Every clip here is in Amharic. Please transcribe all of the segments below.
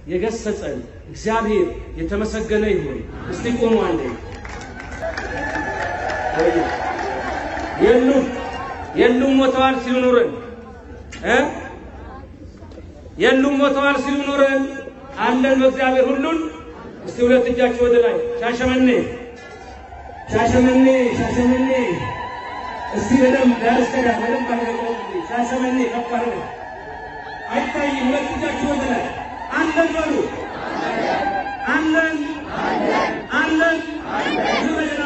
የገሰጸን እግዚአብሔር የተመሰገነ ይሁን። እስቲ ቁሙ አንዴ። የሉም የሉም ሞተዋል ሲሉ ኑረን እ የሉም ሞተዋል ሲሉ ኑረን አለን በእግዚአብሔር ሁሉን። እስቲ ሁለት እጃችሁ ወደ ላይ ሻሸመኔ ሻሸመኔ ሻሸመኔ እስቲ በደንብ ዳር እስከ ዳር በደንብ አድርገው ሻሸመኔ ከፍ አድርገው አይታይም። ሁለት እጃችሁ ወደ ላይ አለን በሉ አለን አለን ጅረጀራ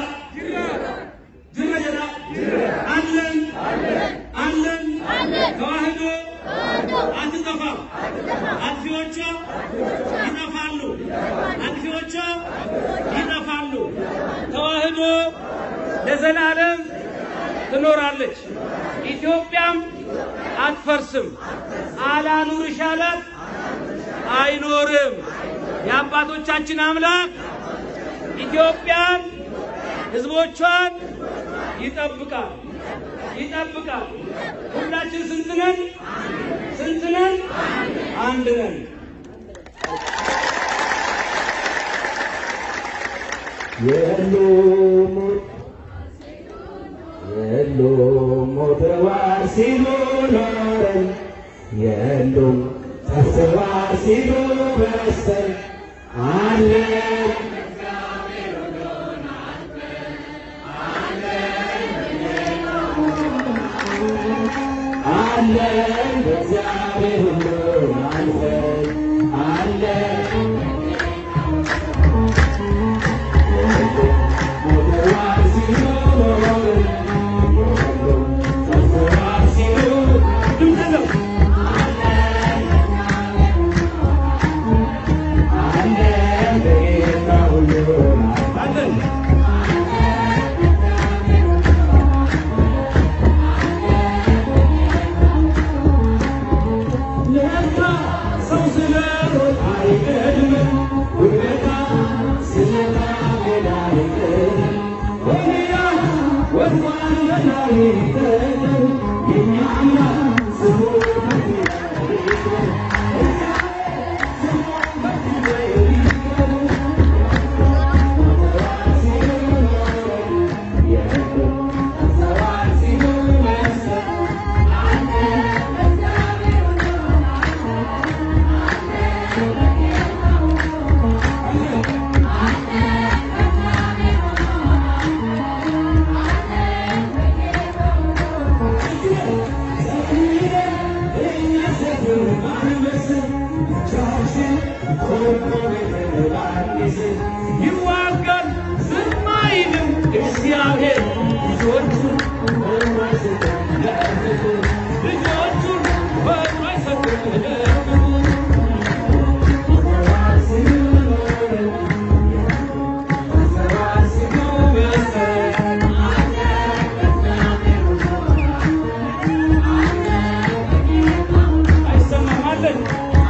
ጅረጀራ አለን አለን ተዋህዶ አትጠፋም። አጥፊዎቿ ይጠፋሉ። አጥፊዎቿ ይጠፋሉ። ተዋህዶ ለዘላለም ትኖራለች። ኢትዮጵያም አትፈርስም። አላኑርሽ አላት አይኖርም። የአባቶቻችን አምላክ ኢትዮጵያን ሕዝቦቿን ይጠብቃል ይጠብቃል። ሁላችን ስንት ነን? ስንት ነን? አንድ ነን። የሉም የሉም ሞተዋል ሲሉ ኖረን የሉም ጠፍተዋል ሲሉ በስተን አለን አለን በእግዚአብሔር ሁሉን አልፈን አለን ሞተዋል ሲሉ ኖረን የሉም ጠፍተዋል ሲሉ ድምፅ ነው። አለን በጌታ ሁሉን አለን ለካ ሰው ስለሮጥ አይቀድምም፣ ውለታ ስለታገለ አይቀርም። ወዲያ ወድቋል በላይ ይቀደም፣ የእኛ አምላክ ስሙ በክብር ይክበር። ስሙ በክብር ይክበር። ሞተዋል ሲሉ ኖረን፣ የሉም ጠፍተዋል ሲሉ መሰል ይዋጋል ዝም አይልም እግዚአብሔር ልጆቹን ልጆቹን በእጁ አይሰጥም ለክፉ። አይሰማም አለን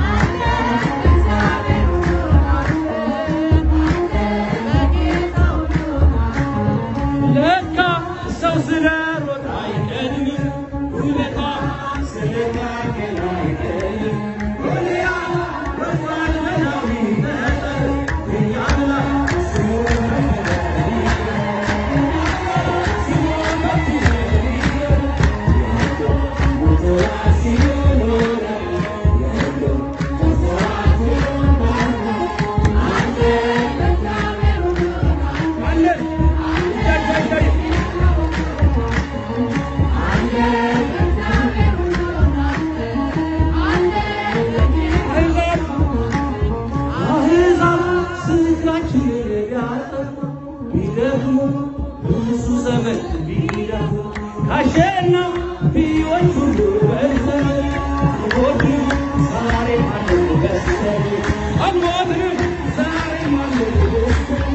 ለካ ሰው ስለሮጥ አይቀድምም ውለታ ስለታገለ አይቀርም። ወዲያ ወድቋል በላዩ ይጠጠር የእኛ አምላክ ስሙ በክብር ይክበር። ስሙ በክብር ይክበር። ሞተዋል ሲሉ ኖረን የሉም ጠፍተዋል ሲሉ አለን እጃችሁ አይታይም። አሕዛብ አሕዛብ ስንቃችንን ቢያጠፉ ቢደክሙ ብዙ ዘመን ቢለፉ ከአሸናፊዎች ሁሉ በልጠን አልሞትንም ዛሬም አለን በስተን አልሞትንም ዛሬም አለን በስተን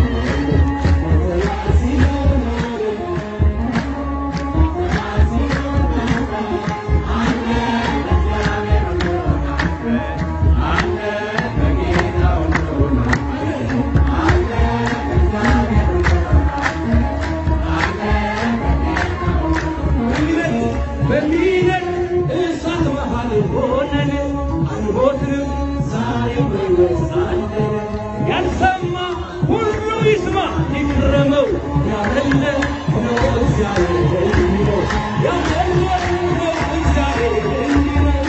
ሞተዋል ሲሉ ኖረን እንግዲህ ያለ ነው እግዚአብሔር እንዲህ ነው ያለ ነው እግዚአብሔር እንዲህ ነው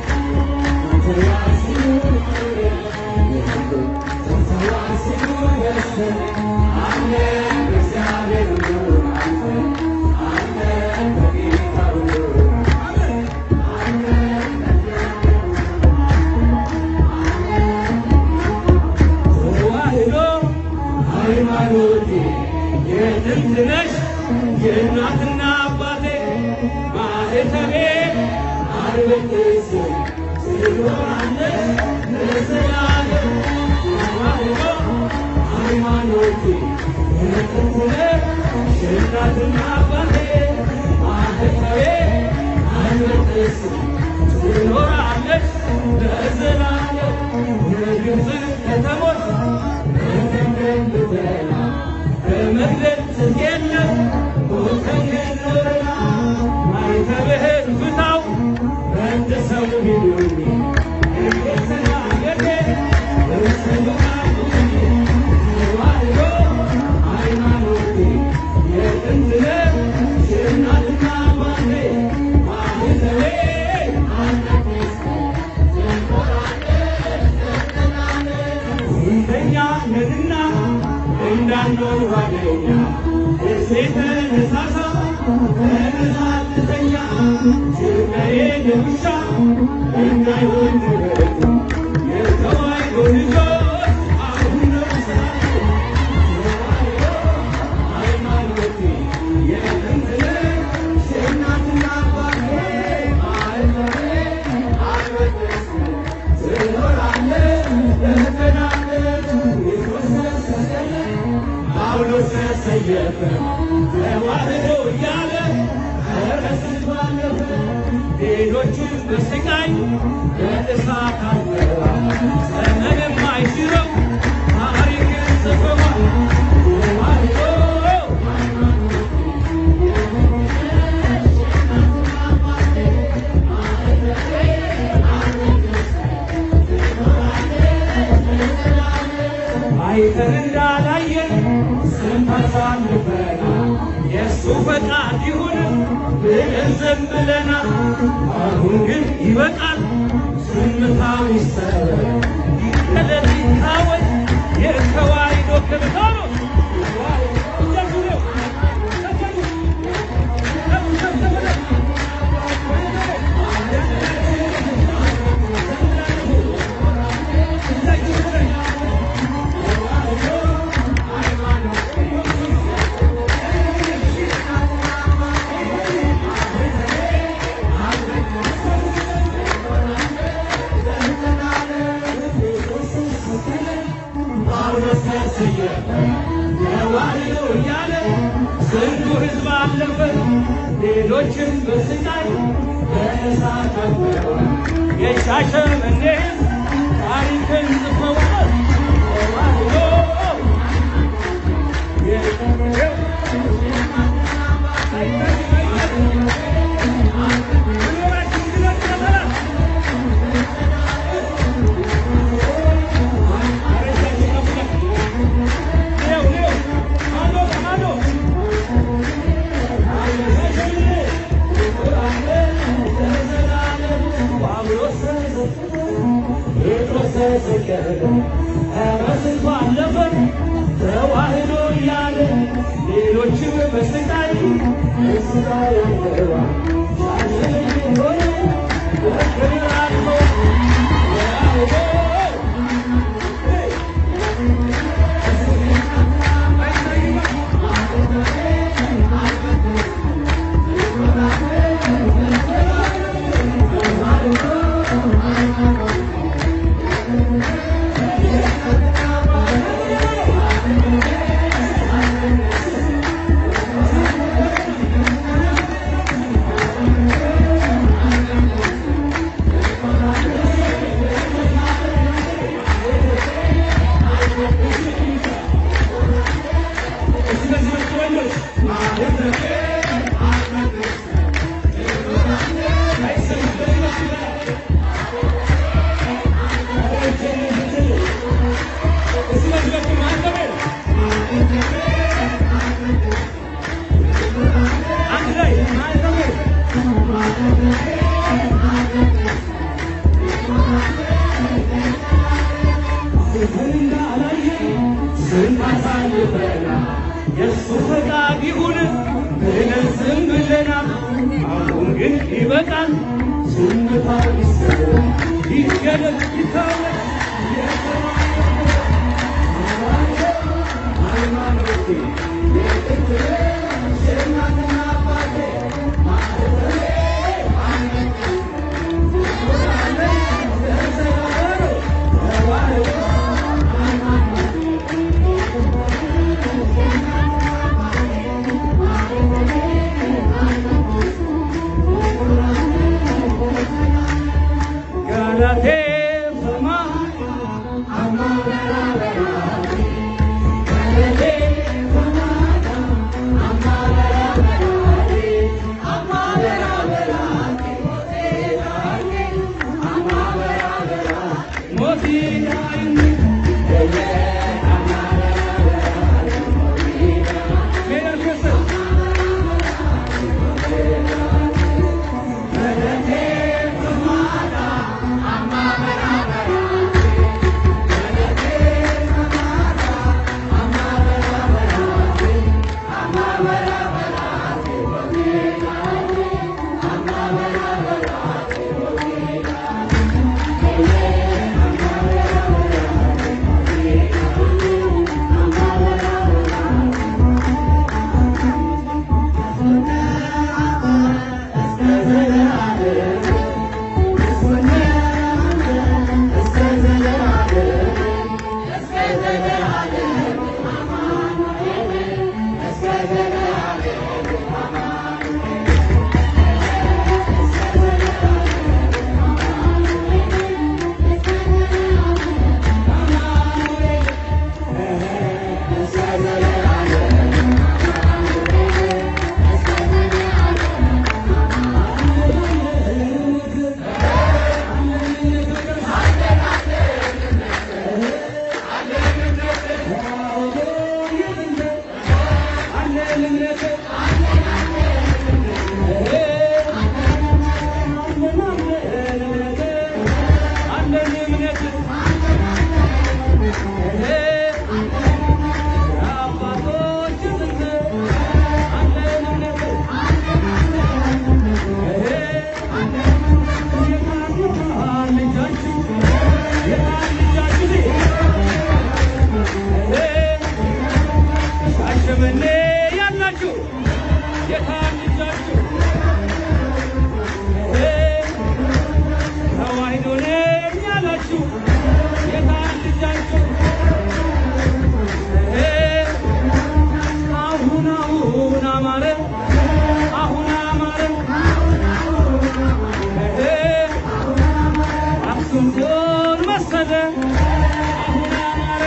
ተዋህዶ ሃይማኖቴ የጥንት ነሽ የእናትና አባቴ ማህተቤ አርበቴስ ትኖራለች ለዘላለም ተዋህዶ ሃይማኖቴ የጥንት ነሽ የእናትና አባቴ ማህተቤ አርበቴስ ትኖራለች ለዘላለም የግብፅ ከተሞች በመግለጥ የለም ቦተንገኖረና ማይተብህን ፍታው ረድሰው ቢሉኝ እየተናገሬ እሰማለሁኝ ተዋህዶ ሃይማኖቴ የጥንት ነሽ የእናትና አባቴ ማህተቤ እንደኛ ነንና እንዳንዶን ጓደኛ እሴተ ነሳሳ ተነሳተኛ ችግሬ ለውሻ እንዳይሆን ንገቱ የተዋሕዶ ልጆች አሁን ነው ሰዓቱ ሃይማኖቴ የጥንት ነሽ የእናትና አባቴ ማህተቤ አልበጠስም ጳውሎስ ተሰየፈ ተዋህዶ እያለ ፈረስን ባለፈ ሌሎቹም በስቃይ በእሳት አልፈዋ ዘመን የማይሽረው ታሪክን ጽፈዋል ተዋህዶ አይተን እንዳላየን ስንታሳልፈና የእሱ ፈቃድ ይሁን ብለን ዝም ብለናል። አሁን ግን ይበቃል፣ ዝምታው ይሰበር፣ ይገለጥ፣ ይታወቅ የተዋሕዶ ክብታኖች ጳውሎስ ተሰየፈ ተዋሕዶ እያለ ስንቱ ሕዝብ አለፈ፣ ሌሎችም በስቃይ በእሳት አልፈዋል። የሻሸመኔ ሕዝብ ታሪክን ጽፈዋል። ተዋሕዶ ተዋህዶ እያለ ሌሎችም በስቃይ በስቃይ ያለዋ ሆነ በክብር አልፎ ተዋህዶ የእሱ ፈቃድ ይሁን ብለን ዝም ብለናል። አሁን ግን ይበቃል። ዝምታ ይሰጥ ይገለጥ ይታወቅ ጋላቴ ፈማ ሻሸመኔ ያላችሁ የታንጃችሁ ተዋሕዶ ነኝ ያላችሁ የታንጃችሁ አሁን አሁን አማረ አሁን አማረ አክሱም ጽዮን መሰለ አሁን አማረ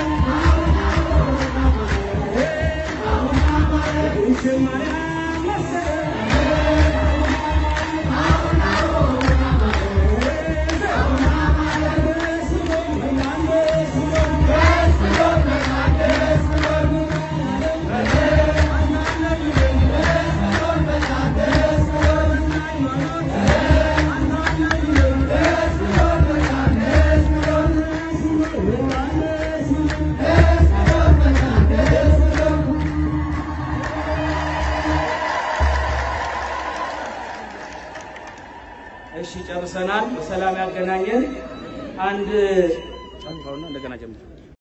እሺ ጨርሰናል። በሰላም ያገናኘን። አንድ እንደገና ጀምር